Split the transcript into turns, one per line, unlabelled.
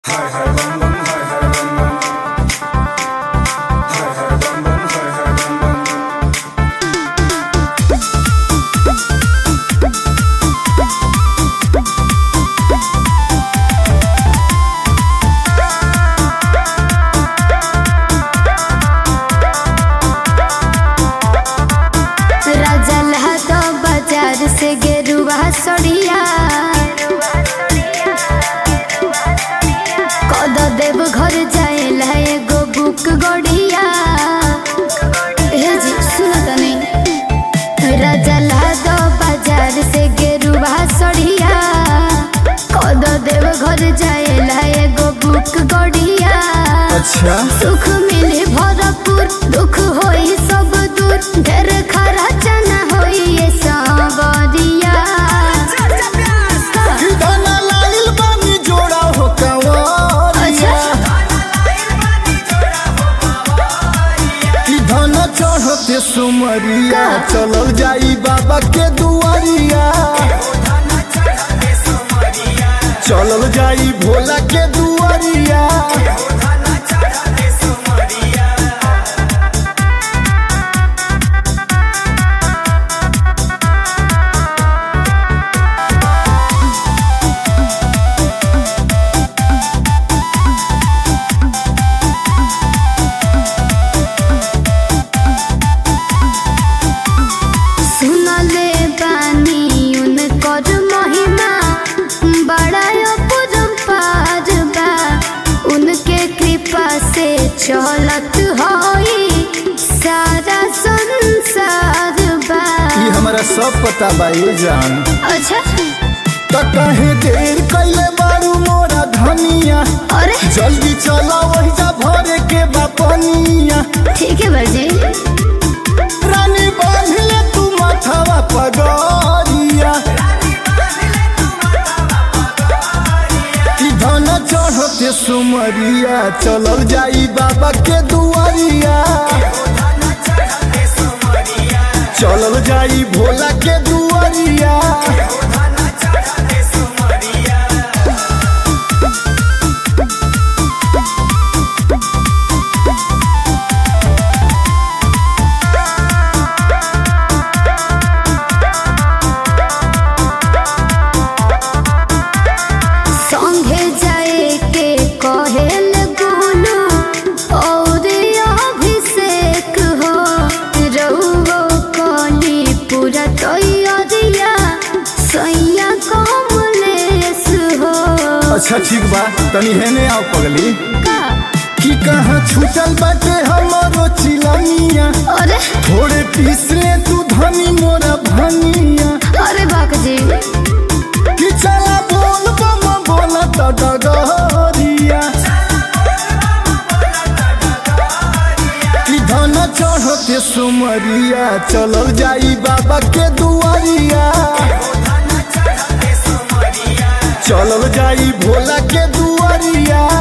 देव घर जाएला एगो बुक गड़िया हे जी सुन तनी राजा लादो बाजार से गेरुआ सड़िया कद देव घर जाएला एगो बुक गड़िया
अच्छा
सुख मिले भरपूर दुख होई सब दूर ढेर खर्चा न होई ये सावरिया
किदाना लाइल बानी जोड़ा हो कंवरिया कि धन चढ़ते सुमरिया
का?
चलल जाई बाबा के दुआरिया चलल जाई भोला के दुआरिया
सुनले बानी उनकर महिमा बड़ा अपरंपार बा उनके कृपा से चलत होई सारा संसार बा
ई हमरा सब पता बा ये जान
अच्छा
त कहे देर कैले बारू मोरा धनिया
अरे
जल्दी चला वही जा भरे के बापनिया
ठीक है बाजी
रानी बांधले तू माथावा पगरिया कि धन चढ़ते सुमरिया चलल जाई बाबा के दुआरिया चलल जाई भोला के दुआरिया
संगे जाए के कहेल गुनु और अभिषेक हो रहुओ कली पूरा तैयारिया सैया कमलेश हो
अच्छा ठीक बा तनी हेने आओ पगली
का
कि कहाँ छूटल बाटे हमारो चिलमिया
अरे
थोड़े पीस ले तू धनी मोरा भनिया
अरे बाक जी
कि चला बोल बम बोला त डगरिया कि धन चढ़ते सुमरिया चलल जाई बाबा के दुआरिया चलल जाई भोला के दुआरिया